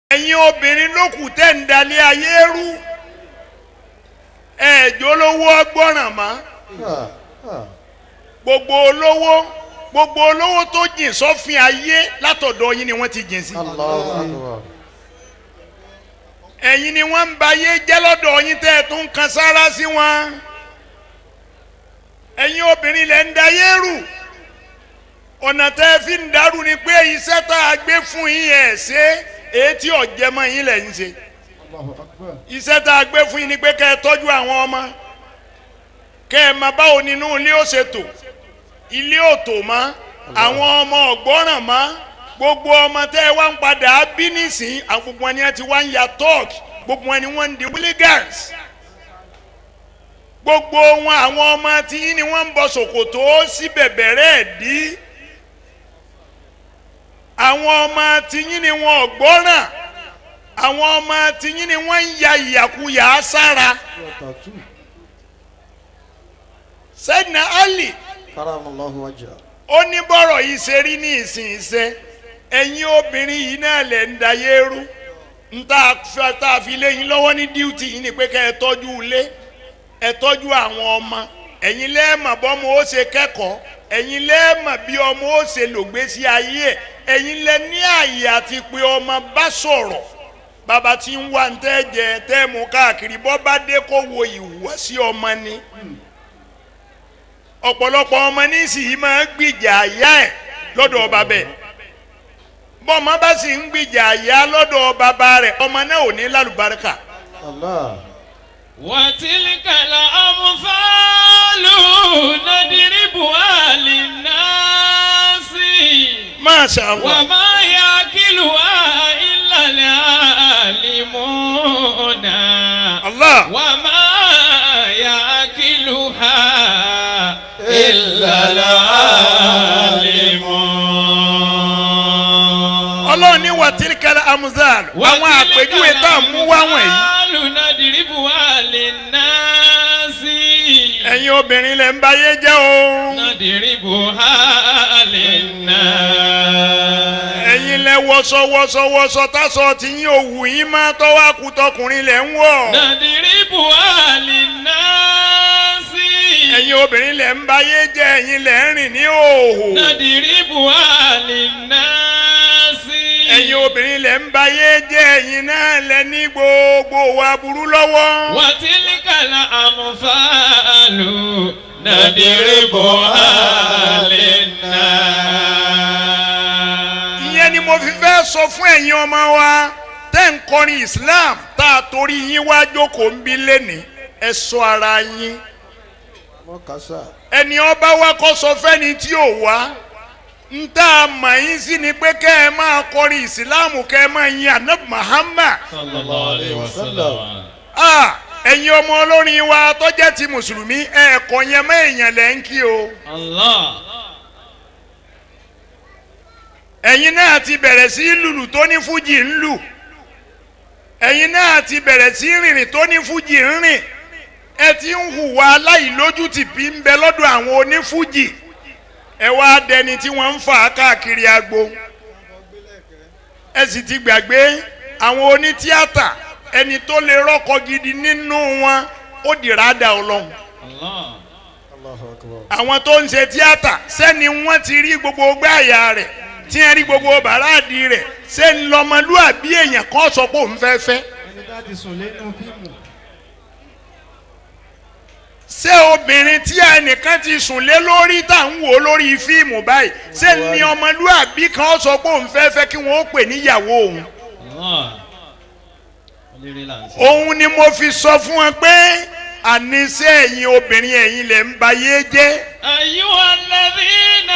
ẹ̀yin obìnrin ló kù tẹ́ ń dalẹ̀ ayé rú ẹ̀ẹ́dì olówó ọgbọ́ràn mọ́ gbogbo olówó gbogbo olówó tó jìn sọ́fin ayé látọ̀dọ̀ yín ni wọ́n ti jìn sí Allahu akbar. ẹ̀yin ni wọ́n ń ba ayé jẹ́ lọ́dọ̀ yín tẹ́ ẹ̀ tún kan sára sí wọn ẹ̀yin obìnrin lẹ̀ ń da ayé rú ọ̀nà tẹ́ ẹ fi ń darú ni pé iṣẹ́ tá a gbé fún yín ẹ̀ ṣe èyí tí ọ̀jẹ̀ mọ́ yín lẹ̀ ń ṣe Allahu akbar. iṣẹ́ tá a gbé fún yín ni pé kẹ́ ẹ tọ́jú àwọn ọmọ kẹ́ ẹ máa báwo nínú ilé ó ṣe tò ilé ò tò mọ́ àwọn ọmọ ọ̀gbọ́ràn mọ́ gbogbo ọmọ tẹ́ ẹ wá ń padà bí nísìn àwọn gbogbo ẹni ẹ ti wá ń ya talk gbogbo ẹni wọ́n ń di hooligans gbogbo wọn àwọn ọmọ tí yín ni wọ́n ń bọ ṣòkòtò sí bẹ̀bẹ̀rẹ̀ ẹ̀ dí àwọn ọmọ tí yín ni wọn ọ̀gbọ́ràn àwọn ọmọ tí yín ni wọ́n ń ya ìyàkuyà sára Tatu. sẹ́dínà ali Karamallahu wajha. ó ní bọ́rọ̀ yìí ṣe rí ní ìsìn iṣẹ́ ẹ̀yin obìnrin yìí náà lẹ̀ ń dayé rú ń tá a fi- tá a fi lé yín lọ́wọ́ ní díùtì yìí ni pé kẹ́ ẹ tọ́jú ilé ẹ tọ́jú àwọn ọmọ ẹ̀yin lẹ́ẹ̀mọ̀ bọ́mọ ó ṣe kẹ́kọ̀ọ́ ẹ̀yin lẹ́ẹ̀mọ̀ bí ọmọ ó ṣe lògbésí ayé ẹ̀ ẹ̀yin lẹ ní àyè àti pé ọmọ bá sọ̀rọ̀ bàbá tí ń wá ń tẹ́ jẹ tẹ́ mú káàkiri bọ́ bá dé kó wo ìhùwàsí ọmọ ni ọ̀pọ̀lọpọ̀ ọmọ nísìnyí máa ń gbìjà àyà ẹ̀ lọ́dọ̀ bàbá ẹ̀ bọ́mọ bá sì ń gbìjà àyà lọ́dọ̀ bàbá rẹ̀ ọmọ náà ò ní lálùbáríkà Allah. وتلك الأمثال نضربها للناس Masha Allah وما يعقلها إلا العالمون Allah وما يعقلها إلا العالمون ọlọ́run ní wàtíríkàlà amuzal àwọn àpèjúwe tá a mú wá wọ̀nyí نضربها للناس ẹ̀yin obìnrin lẹ̀ ń báyé jẹ́ o نضربها للناس ẹ̀yin lẹ̀ wọṣọ wọṣọ wọṣọ tásọ tí yín ò wù yín má tọ́wọ́ akutọkùnrin lẹ̀ ń wọ̀ نضربها للناس ẹ̀yin obìnrin lẹ̀ ń báyé jẹ́ ẹ̀yin lẹ̀ ń rìn ní òhò نضربها للناس ẹ̀yin obìnrin lẹ̀ ń báyé jẹ́ ẹ̀yin náà lẹ̀ ní gbogbo wa burú lọ́wọ́. وتلك الأمثال نضربها للناس ìyẹn ni mo fi fẹ́ sọ fún ẹ̀yin ọmọ wa tẹ́ ń kọrin Islam tá a torí yín wá jókòó ń bí lẹ́nìí ẹ sọ ara yín Mọ́kásá. ẹni ọba wa kọ́ sọ fẹ́ni tí ò wá ń tá a mọ̀ yín sí ni pé kẹ́ ẹ máa kọrin Islam kẹ́ ẹ máa yin Anab Muhammad صلى الله عليه وسلم ah ẹ̀yin ọmọ olórin wa tó jẹ́ ti mùsùlùmí ẹ̀ẹ̀kọ́ yẹn mọ́ èèyàn lẹ́ ń kí o الله ẹ̀yin náà ti bẹ̀rẹ̀ sí lùlù tó ní fújì ń lù ẹ̀yin náà ti bẹ̀rẹ̀ sí rìnrìn tó ní fújì ń rìn ẹ ti ń hùwà aláìlójútì bí ń bẹ lọ́dọ̀ àwọn onífújì ẹ wá dẹni tí wọ́n ń fà á káàkiri agbo ẹ sì ti gbàgbé àwọn onítíátà ẹni tó lè rọ́kọ gidi nínú wọn ó dìrádà ọlọ́run الله Allahu akbar. àwọn tó ń ṣe tíátà sẹ́ni wọ́n ti rí gbogbo gbáàyà rẹ̀ tí wọ́n rí gbogbo bàràdì rẹ̀ ṣé ń lọ́mọlúàbí èèyàn kan sọ pé òun fẹ́ fẹ́ Ẹni tá ti sùn lẹ́nu fíìmù. ṣé obìnrin tí ẹnìkan ti sùn lé lórí tá à ń wò lórí fíìmù báyìí ṣé ní ọmọlúàbí kan sọ pé òun fẹ́ fẹ́ kí wọ́n ó pè níyàwó òun الله olórí là ń sọ. òun ni mo fi sọ fún wọn pé àníṣe ẹ̀yin obìnrin ẹ̀yin lẹ̀ ń bayé jẹ́ أيها الذين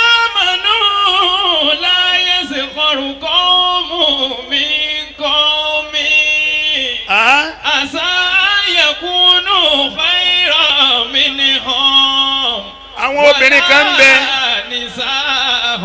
آمنوا لا يسخر قوم من قوم Ah? عسى أن يكونوا خيرا منهم àwọn obìnrin kan ń bẹ ولا نساء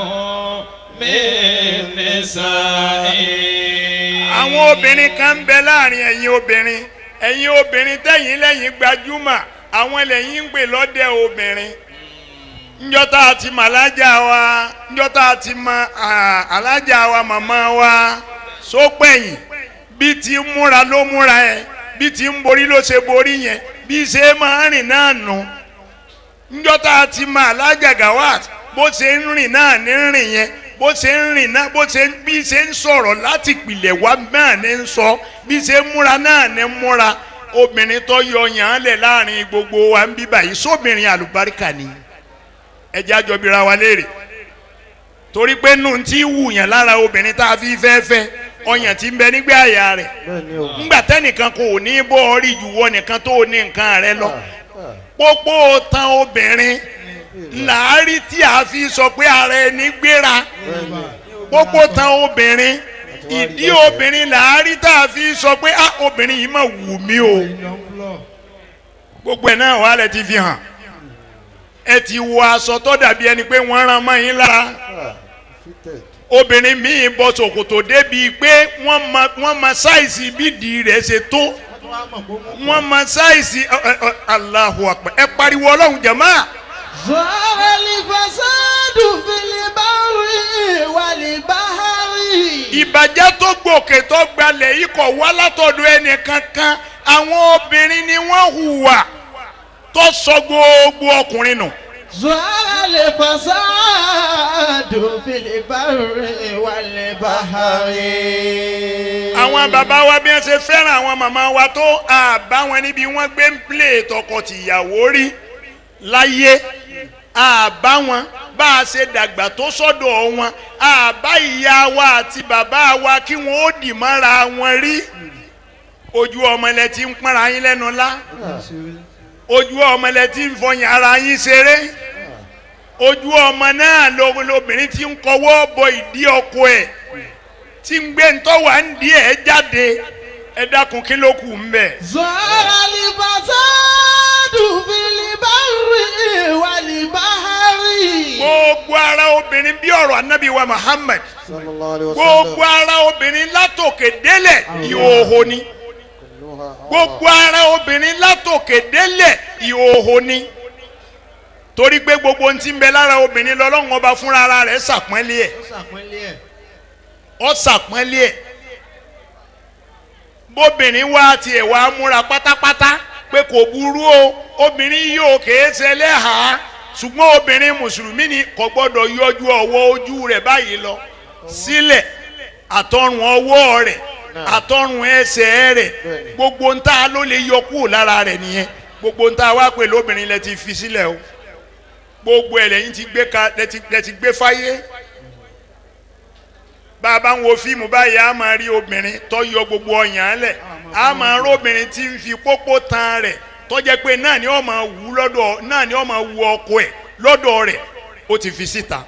من نساء àwọn obìnrin kan ń bẹ láàrin ẹ̀yin obìnrin ẹ̀yin obìnrin tẹ̀yìn lẹ́yìn gbajúmọ̀ àwọn lẹ́yìn ń pè lọ́dẹ obìnrin njọ́ta àti mọ alájà wa njọ́ta àti mọ ah, alájà wa màmá wa sópẹ̀yìn bí ti ń múra ló múra ẹ bí ti ń borí ló ṣe borí yẹn bí ṣe máa ń rìn náà nù njọ́ta ti máa lájàgà wá bó ṣe ń rìn náà ní rìn yẹn bó ṣe ń rìn náà bó ṣe ń bí ṣe ń sọ̀rọ̀ láti pìlẹ̀ wá náà ní ń sọ bí ṣe ń múra náà ní ń múra obìnrin tó yọ yàn án lẹ̀ láàrin gbogbo wa ń bí báyìí sóbìnrin àlùbáríkà ni ẹjẹ́ àjọbíra wa léèrè torí pé nù tí wù yàn lára obìnrin tá a fi fẹ́ fẹ́ ọyàn tí ń bẹ nígbà àyà rẹ̀ bẹ́ẹ̀ ni o. ńgbà tẹ́nìkan kò ní bọ́ ọ rí ìjùwọ́ nìkan tó ní nǹkan rẹ lọ Ah, pópó tan obìnrin làárí tí a fi sọ pé ara ẹni gbéra bẹ́ẹ̀ ni. pópó tan obìnrin ìdí obìnrin làárí tá a fi sọ pé ah obìnrin yìí mà wù mí o gbogbo ẹ̀ náà wà lẹ ti fi hàn ẹ ti wọ aṣọ tó dàbí ẹni pé wọ́n rán mọ́ yín lára Ah, fitted. obìnrin míì bọ́ ṣòkòtò débi pé wọ́n ma wọ́n ma sáìsì bídìí rẹ̀ ṣe tó wọ́n ma sáìsì ẹ, ẹ, ẹ, Allahu Akbar ẹ pariwo ọlọ́run jẹ̀mọ́ ظهر الفساد في البر والبحر ìbàjẹ́ tó gbòkè tó gbalẹ̀ yìí kọ̀ wá látọ̀dọ̀ ẹnì kankan àwọn obìnrin ni wọ́n hùwà tó sọ gbogbo ọkùnrin nù. ظهر الفساد في البر والبحر àwọn bàbá wa bí wọ́n ṣe fẹ́ràn àwọn màmá wa tó àbá wọn níbi wọ́n gbé ń plé tọkọ-tìyàwó rí láyé àbá wọn bá a ṣe dàgbà tó sọ́dọ̀ wọn àbá ìyá wa àti bàbá wa kí wọ́n ó dì mọ́ra wọn rí ojú ọmọlẹ tí ń pọ́nra yín lẹ́nu lá ojú ọmọlẹ tí ń fọyín ara yín ṣeré ojú ọmọ náà lo- lobìnrin tí ń kọwọ́ bọ ìdí ọkọ ẹ̀ tí ń gbé ntọ́wà ń di ẹ̀ jáde ẹ dákun kí ló kù ń bẹ̀. ظهر الفساد في البر والبحر gbogbo ara obìnrin bí ọ̀rọ̀ anabi wa Muhammad sallallahu alayhi wa gbogbo sallam. ara obìnrin látòkè délẹ̀ ìhòòhò ni Kulluha gbogbo ara obìnrin látòkè délẹ̀ ìhòòhò ni torí pé gbogbo ohun tí ń bẹ lára obìnrin lọ́lọ́run ọba fúnra ara rẹ̀ ṣàpọ́nlé ẹ̀ ọ́ ṣàpọ́nlé ẹ̀ bóbìnrin wá tiẹ̀ wá múra pátápátá pé kò burú o obìnrin yóò kèé ṣẹlẹ̀ hà ṣùgbọ́n obìnrin mùsùlùmí ni kò gbọ́dọ̀ yọjú ọwọ́ ojú rẹ̀ báyìí lọ sílẹ̀ àtọrùn ọwọ́ rẹ̀ àtọrùn ẹsẹ̀ rẹ̀ gbogbo ń ta ló lè yọ kúrò lára rẹ̀ nìyẹn gbogbo ń ta wá pè lóbìnrin lẹ ti fi sílẹ̀ o gbogbo ẹ̀ lẹ́yìn ti gbé ka lẹ ti lẹ ti gbé fáyé bá a bá ń wo fíìmù báyìí a máa rí obìnrin tó yọ gbogbo ọyàn lẹ̀ a máa rí obìnrin tí ń fi pópó tan rẹ̀ tó jẹ́ pé náà ni ó máa wù lọ́dọ̀ náà ni ó máa wù ọkọ ẹ̀ lọ́dọ̀ rẹ̀ ó ti fi síta.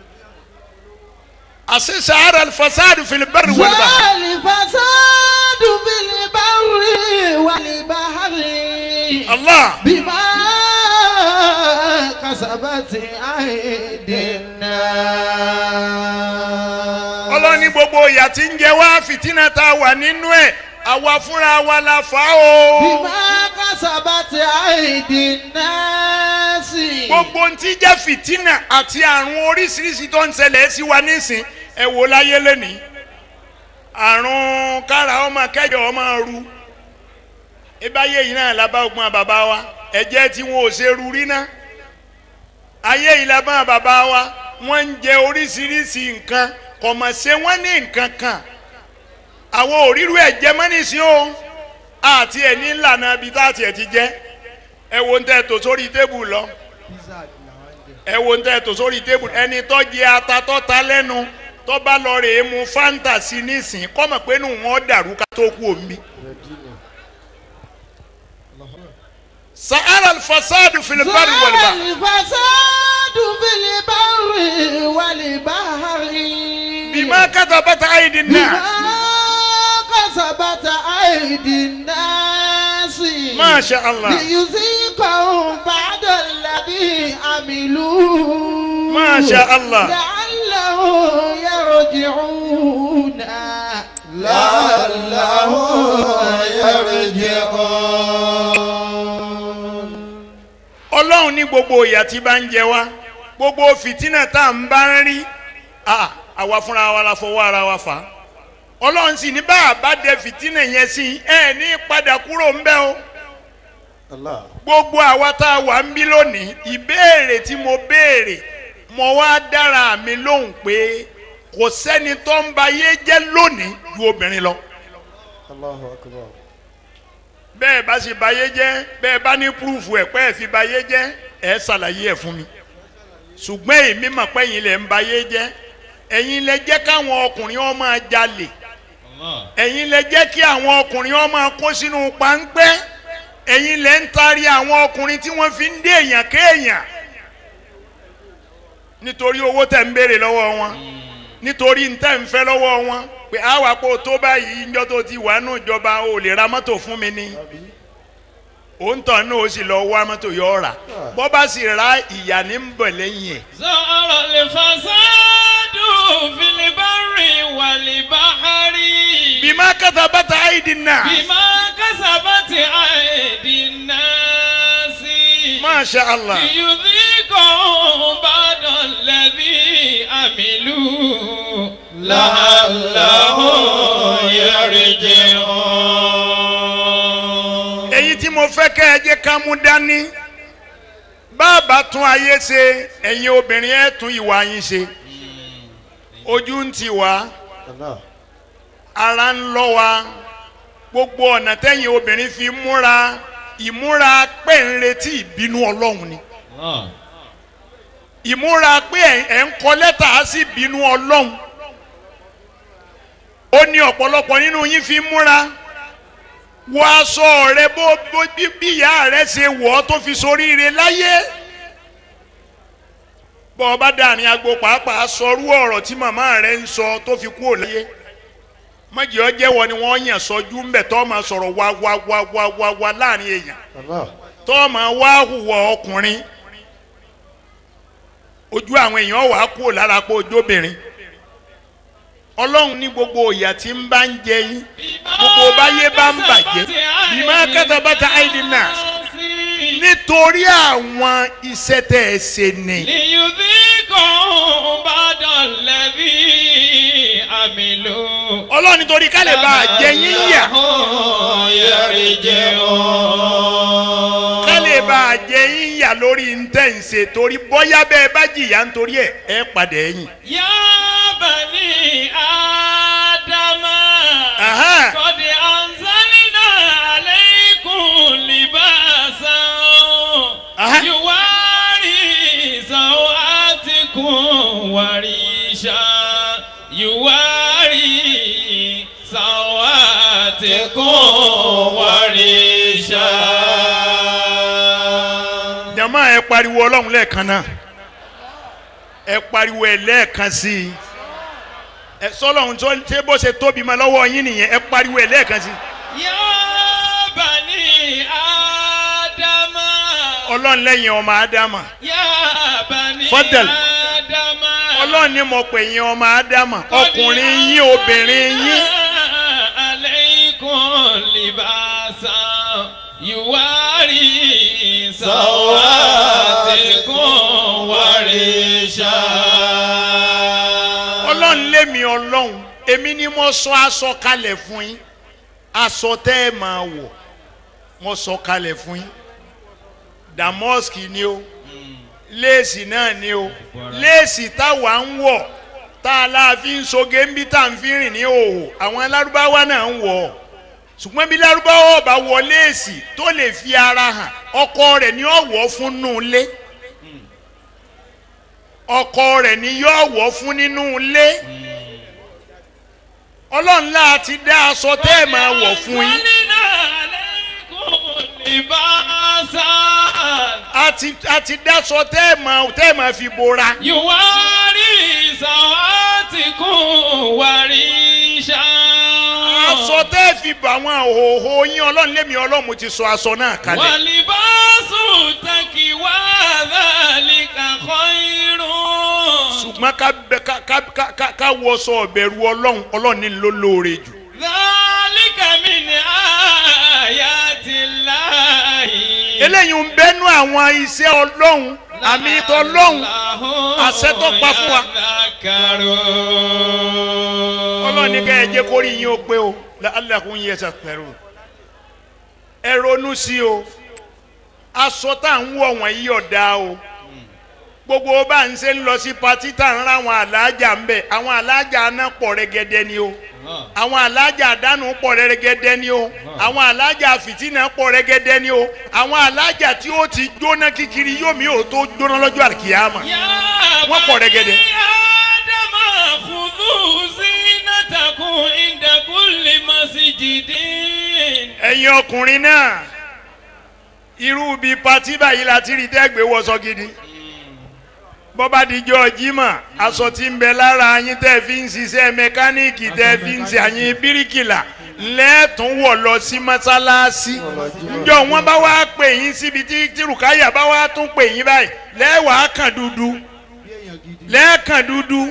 àṣẹ sahara alfasadu fil barri wal bahr. ظهر الفساد في البر والبحر Allah بما كسبت أيدي الناس ọlọ́ni gbogbo ìyà tí ń jẹ wá fìtínà tá a wà nínú ẹ̀ àwa fúnra wa la fà á o. بما كسبت أيدي الناس gbogbo ń ti jẹ́ fìtínà àti àrùn oríṣiríṣi tó ń ṣẹlẹ̀ sí wa nísìn ẹ wò láyé lẹ́nìí àrùn kára ọmọ kẹjọ ọmọ ru ìbáyé yìí náà lábá ogun bàbá wa ẹ̀jẹ̀ tí wọn ò ṣe ru rí ná ayé yìí lábá bàbá wa wọ́n ń jẹ oríṣiríṣi nǹkan kò mọ̀ ṣe wọ́n ní nǹkan kan àwọn òrírú ẹ̀jẹ̀ mọ́nìsín o àti ẹ̀ ní ìlànà ibi tá a tiẹ̀ ti jẹ́ ẹ wo ń tẹ́ tó sórí tébù lọ ẹ wo ń tẹ́ tó sórí tébù ẹni tó jẹ ata tó ta lẹ́nu tó bá lọ rèé mu fanta sí nísìn kọ́mọ̀ pé nù wọ́n dàrú ká tó kú omi. sahara alfasadu filibari ظهر waliba الفساد في البر والبحر bima katabata aidi بما náà كسبت أيدي الناس masha allah ليذيقهم بعد الذي عملوا ما شاء الله. لعلهم يرجعون لعلهم يرجعون ọlọ́run ní gbogbo ìyà tí bá ń jẹ wá gbogbo fìtínà tá à ń bá ń rí ah, àwa fúnra wa la fọwọ́ ara wa fà á ọlọ́run sì ní bá a bá dẹ fìtínà yẹn sí ẹ ní padà kúrò ń bẹ́ o Allah. gbogbo àwa tá a wà ń bí lónìí ìbéèrè tí mo béèrè mo wá dára mi lóhùn pé kò sẹ́ni tó ń ba yé jẹ́ lónìí ju obìnrin lọ Allahu akbar. bẹ́ẹ̀ bá sì ba yé jẹ́ bẹ́ẹ̀ bá ní púrúfù ẹ̀ pé ẹ̀ fi ba yé jẹ́ ẹ̀ ṣàlàyé ẹ̀ fún mi ṣùgbọ́n èmi mọ̀ pé ẹ̀yin lẹ̀ ń ba yé jẹ́ ẹ̀yin lẹ jẹ́ káwọn ọkùnrin ó máa jalè Allah. ẹ̀yin lẹ jẹ́ kí àwọn ọkùnrin ó máa kó sínú páńpẹ́ ẹ̀yin lẹ ń taari àwọn ọkùnrin tí wọ́n fi ń dé èèyàn kéèyàn nítorí owó tẹ̀ ń béèrè lọ́wọ́ wọn nítorí ń tẹ̀ ń fẹ́ lọ́wọ́ wọn pé àwa kò tó báyìí ńjọ́ tó ti wà nù ìjọba ò lè ra mọ́tò fún mi ni òǹtọ̀ náà ó sì lọ wá mọ́tò yọ ọ́ rà bọ́ bá sì ra ìyá ní ń bọ̀ lẹ́yìn ẹ̀ ظهر الفساد في البر والبحر bímá kàtà bàtà àìdí náà بما كسبت أيدي الناس masha allah ليذيقهم بعد الذي عملوا لعلهم يرجعون èyí tí mo fẹ́ kẹ́ ẹ jẹ́ ká mú dání bàbá tún ayé ṣe ẹ̀yin obìnrin ẹ̀ tún ìwà yín ṣe ojú ń ti wá Allah. ara ń lọ wa gbogbo ọ̀nà tẹ́yìn obìnrin fi múra ìmúra pé ń retí ìbínú ọlọ́run ni Allah. ìmúra pé ẹ̀- ẹ̀ ń kọ lẹ́tà sí ìbínú ọlọ́run ó ní ọ̀pọ̀lọpọ̀ nínú yín fi múra wọ aṣọ rẹ bó bó bí bí ìyá rẹ ṣe wọ̀ ọ́ tó fi soríire láyé bọ́ ọ bá dàrin agbo pàápàá sọrú ọ̀rọ̀ tí màmá rẹ ń sọ tó fi kúrò láyé mọ̀jì ọ jẹ́wọ́ ni wọ́n yàn sọjú ń bẹ̀ tọ́ máa sọ̀rọ̀ wá wá wá wá wá wá láàrin èèyàn Allah. tọ́ máa wá hùwà ọkùnrin ojú àwọn èèyàn wà á kúrò lára pé ojóbìnrin ọlọ́run ní gbogbo ìyà tí ń bá ń jẹ yín gbogbo báyé bá ń bàjẹ́ bímọ kẹtàbátà àìdínà nítorí àwọn iṣẹ́ tẹ̀ ẹ́ ṣe ni ليذيقهم بعد الذي عملوا ọlọ́run nítorí ká lè bá a jẹ yín yà لعلهم يرجعون ká lè bá a jẹ yín yà lórí ntẹ̀ ń ṣe torí bóyá bẹ́ẹ̀ bá jìyà nítorí ẹ̀ ẹ̀ padà ẹ̀yìn. يا بني آدم Aha. قد أنزلنا عليكم لباسا Aha. يواري سوآتكم وريشا يواري سوآتكم وريشا jama ẹ pariwo ọlọ́run lẹ́ẹ̀kan náà ẹ pariwo ẹ lẹ́ẹ̀kan sí i ẹ sọlọ́run tó ṣe bó ṣe tóbi ma lọ́wọ́ yín nìyẹn ẹ pariwo ẹ lẹ́ẹ̀kan sí i يا بني آدم ọlọ́run lẹ́yìn ọmọ ádámà يا بني Fadal. آدم ọlọ́run ní mo pè yín ọmọ ádámà ọkùnrin yín obìnrin yín عليكم لباسا يواري سواتكم وريشا ọlọ́run lémi ọlọ́run èmi ni mo sọ aṣọ kalẹ̀ fún yín aṣọ tẹ́ ẹ máa wọ̀ mo sọ kalẹ̀ fún yín damaski ni o léèsì náà ni o léèsì táwa ń wọ̀ tá a la fi ń soge ń bí tá a fi rìn ní òhò àwọn alárúbáwá náà ń wọ̀ ọ́ ṣùgbọ́n bí lárúbáwá ọba wọ léèsì tó lè fi ara hàn ọkọ rẹ̀ ni ó wọ̀ fún nù lé ọkọ rẹ̀ ni yóò wọ̀ fún nínú ilé ọlọ́run láti dá aṣọ tẹ́ ẹ̀ máa wọ̀ fún yín أنزلنا عليكم لباسا àti àti dáṣọ tẹ́ ẹ̀ máa tẹ́ ẹ̀ máa fi bora يواري سواتكم وريشا aṣọ tẹ́ ẹ̀ fi bà àwọn òhòhò yín ọlọ́run lémi ọlọ́run mo ti sọ aṣọ náà kalẹ̀ ولباس التقوى ذلك خير ṣùgbọ́n ká bẹ ká ká ká ká ká wọṣọ ọ̀bẹ̀rù ọlọ́run ọlọ́run ní ló lóore jù ذلك من آيات الله eléyìí ń bẹ́nu àwọn iṣẹ́ ọlọ́run àmì tọlọ́run àṣẹ tó pa fún wa. ọlọ́run ní ní ká ẹ jẹ́ kórìí yín ó pé o la'allakum yatadhakkarun ẹ ronú sí o aṣọ tá à ń wọ̀ wọ̀nyí ọ̀dà o gbogbo bá ń ṣe ń lọ sí patí tá à ń ra àwọn alájà ń bẹ̀ àwọn alájà náà pọ̀ rẹ́gẹ́dẹ́ ni o àwọn alájà àdánù pọ̀ rẹ́gẹ́dẹ́ ni o àwọn alájà fìtínà pọ̀ rẹ́gẹ́dẹ́ ni o àwọn alájà tí ó ti jóná kíkiri yóò mi ò tó jóná lọ́jọ́ àkìyàmà Wọ́n pọ̀ rẹ́gẹ́dẹ́. Ádámà khudhu zinatakum inda kulli masjidin. ẹ̀yin ọkùnrin náà irú bíi patí báyìí la ti rí tẹ́gbẹ́ wọṣọ gidi bọ́bá dijọ́ jimá aṣọ tí ń bẹ lára yín tẹ́ fi ń ṣiṣẹ́ mẹkáníìkì tẹ́ fi ń ṣe àyìn bíríkìlà lẹ́ẹ̀tún wọ̀ lọ sí mọ́sálásí njọ́ wọ́n bá wá pè yín síbi tí tí rùkáyà bá wá tún pè yín báyìí lẹ́wàá kàn dúdú lẹ́ẹ̀kàn dúdú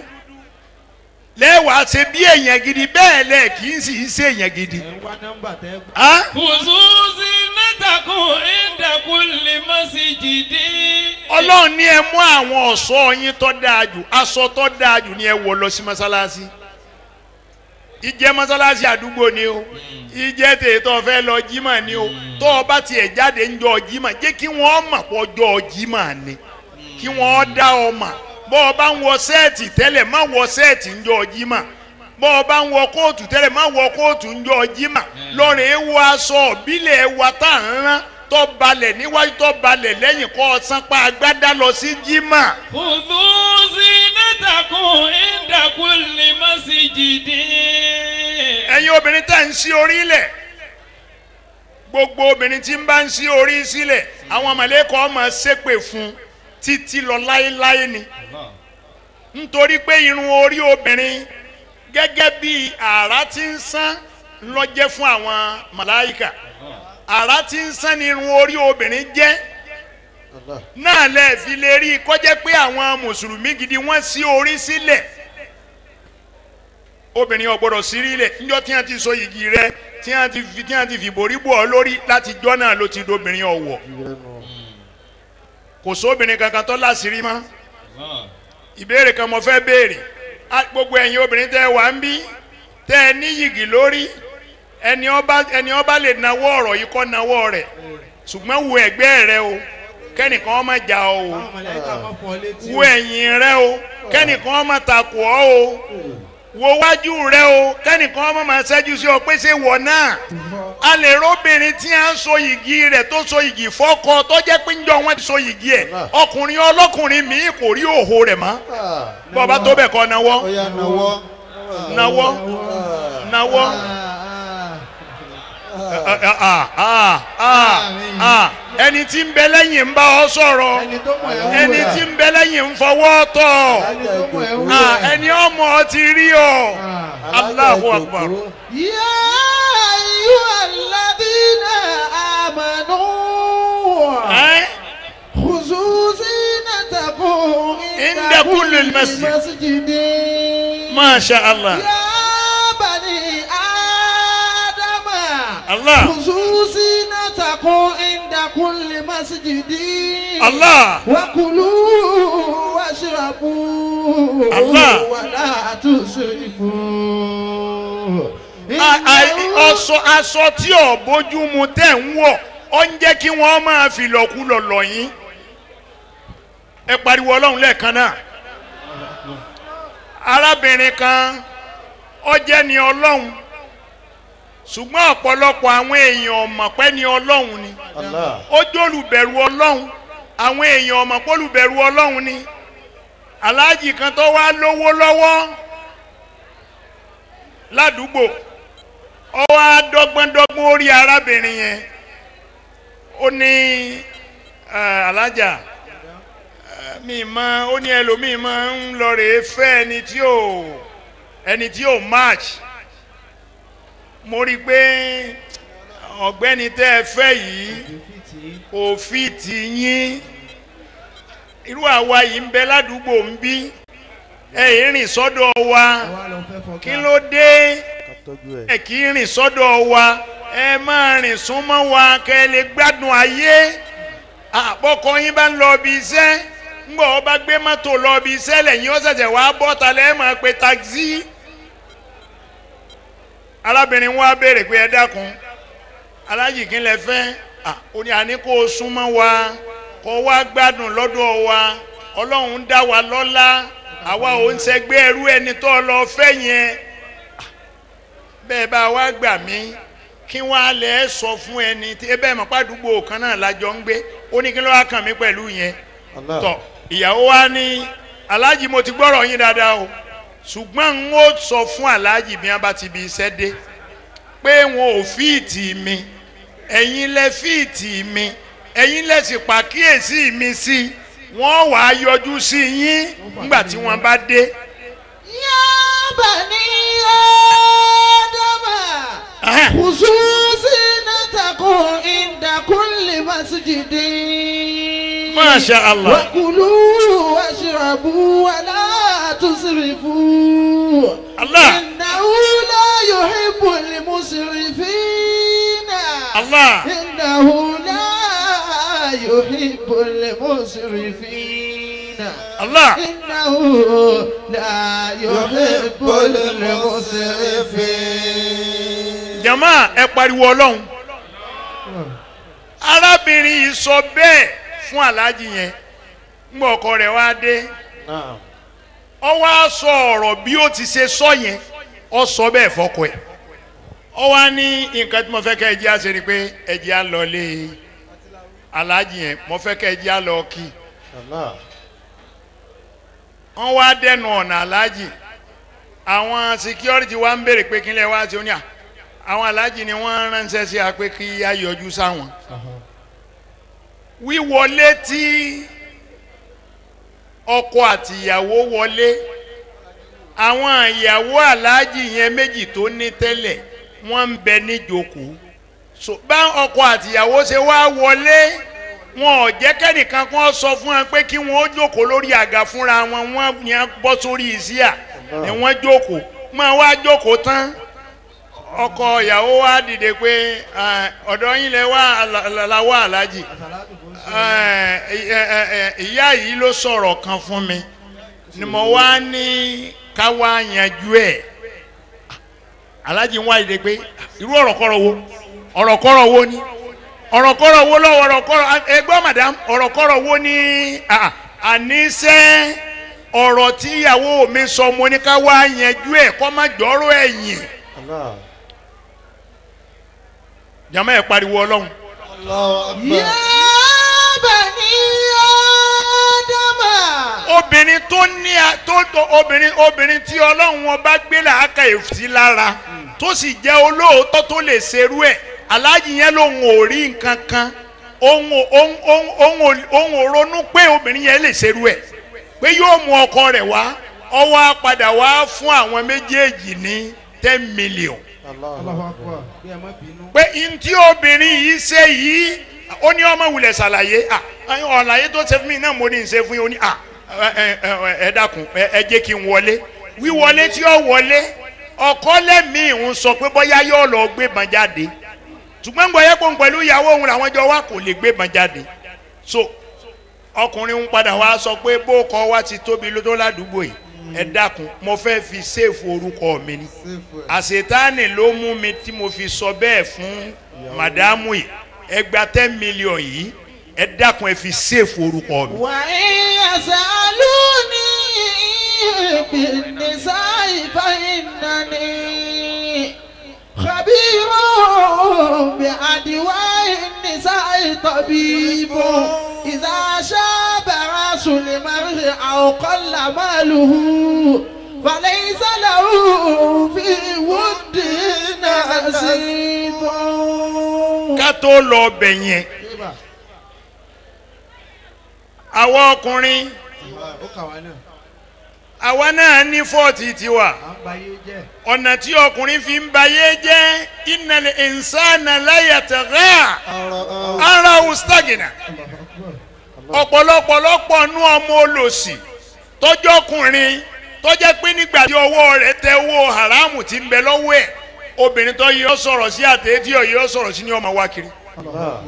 lẹ́wàá ṣe bí èèyàn gidi bẹ́ẹ̀ lẹ̀ kì í sì í ṣe èèyàn gidi. Ah? Khudhu zinatakum inda kulli masjidin. ọlọ́run ní ẹ mú àwọn ọ̀ṣọ́ yín tó dáa jù aṣọ tó dáa jù ní ẹ wọ̀ lọ sí mọ́sálásí ìjẹ́ mọ́sálásí àdúgbò ni o ìjẹ́ tètò fẹ́ lọ jímọ̀ ni o tó o bá tiẹ̀ jáde ń jọ jímọ̀ jẹ́ kí wọ́n mọ̀ pọ̀ jọ jímọ̀ ni kí wọ́n dá ọ mọ̀ bọ́ ọ bá ń wọ sẹ́ẹ̀tì tẹ́lẹ̀ má wọ sẹ́ẹ̀tì ń jọ jímọ̀ bọ́ ọ bá ń wọ kóòtù tẹ́lẹ̀ má wọ kóòtù ń jọ jímọ̀ lọ́rẹ̀ ẹ wọ aṣọ ìbílẹ̀ wa tá à ń rán tó balẹ̀ níwájú tó balẹ̀ lẹ́yìn kọ́ ọ sanpa agbádá lọ sí jímọ̀. Khudhu zinatakum inda kulli masjidin. ẹ̀yin obìnrin tẹ̀ ń sí orí lẹ̀ gbogbo obìnrin tí ń bá ń sí orí sílẹ̀ àwọn mọ̀lẹ́kọ̀ ọmọ ṣépè fún títí lọ láéláé ni nítorí pé irun orí obìnrin gẹ́gẹ́ bí àrá tí ń sán lọ́jẹ́ fún àwọn màláìkà àrá tí ń sán ni irun orí obìnrin jẹ́ Allah. náà lẹ fi lè rí i kọjá pé àwọn mùsùlùmí gidi wọ́n sí orí sílẹ̀ obìnrin ò gbọ́dọ̀ sí rílẹ̀ níjọ́ tí wọ́n ti so igi rẹ̀ tí wọ́n ti fi tí wọ́n ti fi borí bò ọ́ lórí láti jọ́ náà ló ti dobìnrin ọ̀wọ̀ Ìrẹ́nu. kò sóbìnrin kankan tó láṣìírí mọ́ ìbéèrè kan mo fẹ́ béèrè Á, gbogbo ẹ̀yin obìnrin tẹ́ ẹ wà ń bí tẹ́ ẹ ní yìgì lórí ẹni ọba ẹni ọba lè nawọ́ ọ̀rọ̀ yìí kọ́ nawọ́ rẹ̀ ṣùgbọ́n wo ẹ̀gbẹ́ rẹ o kẹ́nìkan ọmọ jà ọ o wo ẹ̀yìn rẹ o kẹ́nìkan ọmọ takò ọ o wo wájú rẹ o kẹ́nìkan ọmọ máa ṣẹ́jú sí ọ pé ṣé wọ̀ náà a lè róbìnrin tí a ń so yìgì rẹ̀ tó so yìgì fọ́kọ tó jẹ́ pé ń jọ wọ́n ti so yìgì ẹ̀ ọkùnrin ọlọ́kùnrin mi kò rí òhò rẹ̀ mọ́ Ah. bọ́ba tó bẹ̀ kọ́ nawọ́ Ó yá nawọ́. nawọ́ nawọ́ ah, ah, ah, ah, ah. ẹni tí ń bẹ lẹ́yìn ń bá ọ sọ̀rọ̀ ẹni tó mọ̀ ẹ́ ẹni tí ń bẹ lẹ́yìn ń fọwọ́ tọ̀ ẹni tó mọ̀ ẹ́ wú Ah, ẹ̀. ẹni ọmọ ọ ti rí ọ Allahu Akbar يا أيها الذين آمنوا Ẹ́, خذوا زينتكم عند كل المسجد. مسجد Masha Allah يا بني آدم Allah خذوا زينتكم عند كل مسجد Allah وكلوا واشربوا الله. ولا تسرفوا A- a- إنه ọsọ aṣọ tí ò bójú mu tẹ̀ ń wọ̀ ọ ń jẹ́ kí wọ́n máa fi lọ́kùlọ̀ lọ̀ yín ẹ pariwo ọlọ́run lẹ́ẹ̀kan náà arábìnrin kan ó jẹ́ ni ọlọ́run ṣùgbọ́n ọ̀pọ̀lọpọ̀ àwọn èèyàn ọ̀mọ̀ pé ni ọlọ́run ni Allah. ó jólùbẹ̀rù ọlọ́run àwọn èèyàn ọ̀mọ̀ pólùbẹ̀rù ọlọ́run ni aláàjì kan tó wá lówó lọ́wọ́ ládùúgbò ó wá dọ́gbọ́ndọ́gbọ́n orí arábìnrin yẹn ó ní eh, alájà eh, mi máa ó ní ẹlòmíì máa ń lọ rèé fẹ́ ẹni tí ò ẹni tí ò match mo rí i pé ọ̀gbẹ́ni tẹ́ ẹ fẹ́ yìí kò fi tì yín irú àwa yìí ń bẹ ládùúgbò ń bí ẹ yìí rìn sọ́dọ̀ wa kí ló dé Ká tọ́jú ẹ̀. ẹ kì í rìn sọ́dọ̀ wa ẹ máa rìn súnmọ́ wa kẹ́ ẹ lè gbádùn ayé àpọ̀kọ yín bá ń lọ ibi iṣẹ́ ńgbọ́ ọ bá gbé mọ́tò lọ ibi iṣẹ́ lẹ́yìn ó ṣẹ̀ṣẹ̀ wá bọ́ta lẹ́ẹ̀ máa pe taxi arábìnrin wa béèrè pé ẹ dákun alájì kí lẹ fẹ́ Ah, ó ní àní kó o súnmọ́ wa kó o wá gbádùn lọ́dọ̀ wa ọlọ́run dá wa lọ́lá àwa ò ń ṣẹgbẹ́ ẹrú ẹni tó lọ fẹ́ yẹn Ah, bẹ́ẹ̀ bá wa gbà mí kí wọ́n á lẹ̀ sọ fún ẹni tí ẹ bẹ́ẹ̀ mọ̀ pàdúgbò kan náà lájọ ń gbé ó ní kí ló wá kàn mí pẹ̀lú yẹn Allah. tọ ìyàwó wa ní aláàjì mo ti gbọ́rọ̀ yín dáadáa o ṣùgbọ́n n ó sọ fún aláàjì bí wọ́n bá ti bi iṣẹ́ dé pé wọn ò fíìtì mi ẹ̀yin lẹ fíìtì mi ẹ̀yin lẹ sì pàkíyèsí mi sí wọ́n wàá yọjú sí yín nígbà tí wọ́n bá dé. يا بني آدم Ahán. خذوا زينتكم عند كل مسجد ما شاء الله. وكلوا واشربوا ولا تسرفوا الله. إنه لا يحب المسرفين الله. إنه لا يحب المسرفين Allah إنه لا يحب المسرفين jama ẹ pariwo ọlọ́run arábìnrin yìí sọ bẹ́ẹ̀ fún aláàjì yẹn ńgbà ọkọ rẹ̀ wá dé Naam. ọ wá sọ ọ̀rọ̀ bí ó ti ṣe sọ yẹn ọ sọ bẹ́ẹ̀ fọkọ ẹ̀ ọ wá ní nǹkan tí mo fẹ́ kẹ́ ẹ jẹ́ àṣẹ ni pé ẹ jẹ́ à lọ lé aláàjì yẹn mo fẹ́ kẹ́ ẹ jẹ́ à lọ kí Allah. wọ́n wá dẹnu ọ̀nà aláàjì àwọn security wa ń béèrè pé kí n lè wá sí oní à àwọn aláàjì ni wọ́n ránṣẹ́ sí a pé kí a yọjú sáwọn wíwọlé tí ọkọ àti ìyàwó wọlé àwọn ìyàwó aláàjì yẹn méjì tó ní tẹ́lẹ̀ wọ́n ń bẹ níjókòó so bá ọkọ àti ìyàwó ṣe wá wọlé wọn ò jẹ́ kẹ́nìkan kan sọ fún wọn pé kí wọ́n ó jókòó lórí àga fúnra wọn wọ́n yẹn bọ́ sórí ìsíà ni wọ́n jókòó máa wá jókòó tán ọkọ ìyàwó wa dìde pé "Ah, ọ̀dọ̀ yín lẹ wá la wá aláàjì Eh, eh, eh, eh, ìyá yìí ló sọ̀rọ̀ kan fún mi ni mo wá ní ká wá yanjú ẹ̀ aláàjì ń wá ìdè pé irú ọ̀rọ̀kọ́rọ̀ wo ọ̀rọ̀kọ́rọ̀ wo ni ọ̀rọ̀kọ́rọ̀ wo lọ́wọ́ ọ̀rọ̀kọ́rọ̀ ẹgbọ́n madam ọ̀rọ̀kọ́rọ̀ wo ni ah, àníṣe ọ̀rọ̀ tí ìyàwó mi sọ mo ní ká wá yanjú ẹ̀ kọ́ má jọ́rọ̀ ẹ̀yìn Allah. jàmọ́ ẹ̀ pariwo ọlọ́run يا بني آدم obìnrin tó ní a- tó tó obìnrin obìnrin tí ọlọ́run wọn bá gbé làákà èsì lára tó sì jẹ́ olóòótọ́ tó lè ṣerú ẹ̀ aláàjì yẹn lòun ò rí nǹkan kan òun ò- òun òun òun ò- òun ò ronú pé obìnrin yẹn lè ṣerú ẹ̀ pé yóò mú ọkọ rẹ̀ wá ọwọ́ á padà wá fún àwọn méjèèjì ní ten million Allah. pé ntí obìnrin yìí ṣe yìí ó ní ọmọ wulẹ̀ ṣàlàyé à ọ̀làyé tó ṣe fún mi náà mo ní í ṣe fún yín ó ní à ẹ ẹ ẹ dákun ẹ ẹ jẹ́ kí n wọlé wíwọlé tí ó wọlé ọkọ lẹ́mìí ń sọ pé bóyá yóò lọ gbé bàn jáde ṣùgbọ́n gbọ́ yẹ kó ń pẹ̀lú ìyàwó òun làwọn jọ wá kò lè gbé bàn jáde so ọkùnrin ń padà wá sọ pé bó kọ wá ti tóbi lótó ládùúgbò yìí ẹ dákun mo fẹ́ fi ṣéèfù orúkọ mi ni àṣetánì ló mú mi tí mo fi sọ bẹ́ẹ̀ fún màdámù yìí ẹ gba ten million yìí ẹ dákun ẹ fi ṣéèfù orúkọ mi. وإن يسألوني بالنساء فإنني خبير بأدواء النساء طبيب إذا شاب رأس المرء أو قل ماله فليس له في ود نصيب ká tó lọ bẹ̀ yẹn àwa ọkùnrin àwa náà ní fọ́ọ̀tì tiwa ọ̀nà tí ọkùnrin fi ń bayé jẹ́ innal insana la yatagha ara ustagina ọ̀pọ̀lọpọ̀lọpọ̀ nú ọmọ olòṣì tọ́jọ́kùnrin tọ́jẹ́ pé nígbà tí ọwọ́ rẹ̀ tẹ owó haramu ti ń bẹ lọ́wọ́ ẹ̀ obìnrin tó yọ sọ̀rọ̀ sí àtẹ̀yẹ tí yọ sọ̀rọ̀ sí ni ọmọ wa kiri Allah.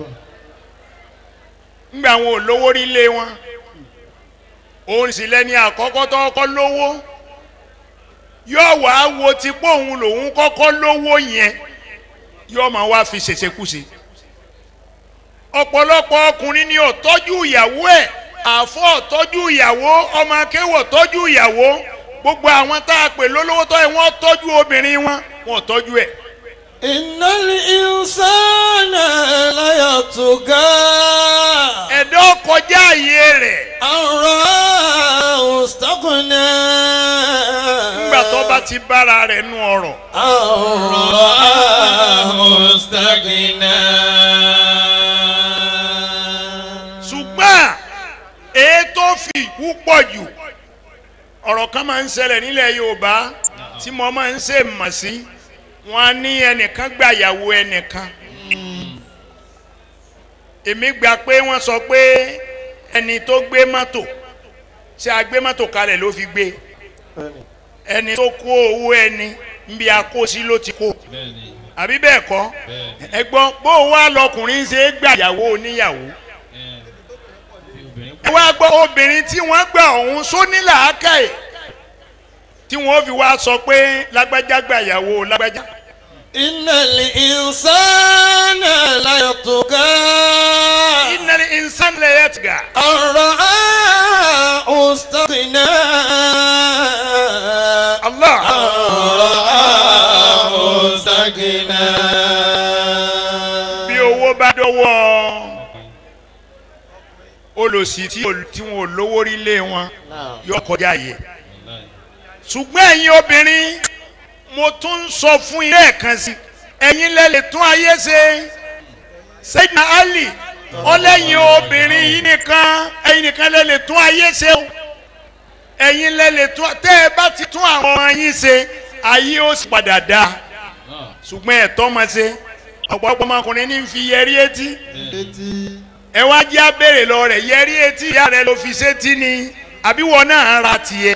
ńgbà àwọn olówó rí lé wọn òun sì lẹ́ni àkọ́kọ́ tó kọ́ lówó yóò wá wo ti pé òun lòun kọ́kọ́ lówó yẹn yóò máa wá fi ṣèṣekúṣe ọ̀pọ̀lọpọ̀ ọkùnrin ni ò tọ́jú ìyàwó ẹ̀ àfọ́ ò tọ́jú ìyàwó ọmọ akéwò tọ́jú ìyàwó gbogbo àwọn tá a pè lólówó tọ́ ẹ wọ́n tọ́jú obìnrin wọn wọn ò tọ́jú ẹ̀ إن الإنسان ليطغى ẹ̀dọ́ kọjá àyè rẹ̀ أن رآه استغنى nígbà tó bá ti bára rẹ̀ nú ọ̀rọ̀ أن رآه استغنى ṣùgbọ́n èyí tó fi ìkú pọ̀ jù ọ̀rọ̀ kan máa ń ṣẹlẹ̀ nílẹ̀ Yorùbá tí mo máa ń ṣe mọ̀ sí wọn á ní ẹnìkan gbàyàwó ẹnìkan èmi gbà pé wọ́n sọ pé ẹni tó gbé mọ́tò ṣé a gbé mọ́tò kalẹ̀ ló fi gbé bẹ́ẹ̀ni ẹni tó kó owó ẹni níbi akósí ló ti kó bẹ́ẹ̀ni àbí bẹ́ẹ̀ kọ́ bẹ́ẹ̀ni ẹ̀gbọ́n bó o wá lọkùnrin ṣe é gbàyàwó oníyàwó ẹ bí obìnrin ẹ wá gbọ́ obìnrin tí wọ́n gbà ọ̀hún sóní làákàyè tí wọ́n fi wá sọ pé lágbájá gbàyàwó lágbájá إن الإنسان ليطغى innal insana la yatgha أن رآه استغنى Allah رآه استغنى bí owó bá dọ́wọ́ olòṣì tí ò- tí wọn ò lówó rí lé wọn náà yóò kọjá yẹ wàláì ṣùgbọ́n ẹ̀yin obìnrin mo tún ń sọ fún yín lẹ́ẹ̀kan sí ẹ̀yin lẹ́lẹ̀ tún ayé ṣe Sayyidina Ali ọlẹ́yin obìnrin yìí nìkan ẹ̀yin nìkan lẹ́lẹ̀ tún ayé ṣe o ẹ̀yin lẹ́lẹ̀ tún tẹ́ ẹ bá ti tún àwọn ọmọ yín ṣe ayé ó sì padà dá náà ṣùgbọ́n ẹ̀tọ́ máa ṣe ọ̀pọ̀lọpọ̀ ọmọkùnrin ní fi yẹrí etí etí ẹ wá jẹ́ abéèrè lọ rẹ̀ yẹrí etí ìyá rẹ̀ ló fi sétí ni àbí wọn náà ra tiẹ̀.